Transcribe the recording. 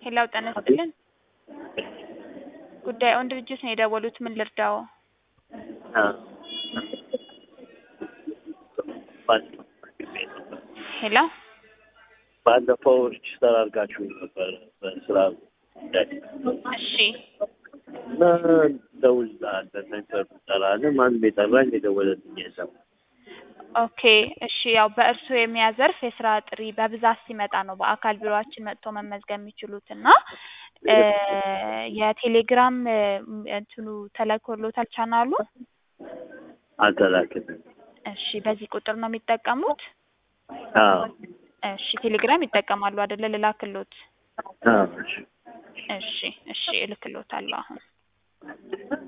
ሄላው ጤና ይስጥልን። ጉዳዩን ድርጅት ነው የደወሉት። ምን ልርዳዎ? ሄሎ ባለፈው ሬጅስተር አድርጋችሁ ነበር በስራ ጉዳይ እሺ እና ደውላለሁ ነበር ጠራለን። ማንም የጠራኝ የደወለልኝ የለም። ኦኬ እሺ። ያው በእርስዎ የሙያ ዘርፍ የስራ ጥሪ በብዛት ሲመጣ ነው በአካል ቢሮአችን መጥቶ መመዝገብ የሚችሉት እና እ የቴሌግራም እ እንትኑ ተልኮሎታል ቻናሉ? አልተላክልኝም። እሺ በዚህ ቁጥር ነው የሚጠቀሙት? አዎ እሺ ቴሌግራም ይጠቀማሉ አይደለ? ልላክሎት? አዎ እሺ እሺ እሺ እልክሎታለሁ አሁን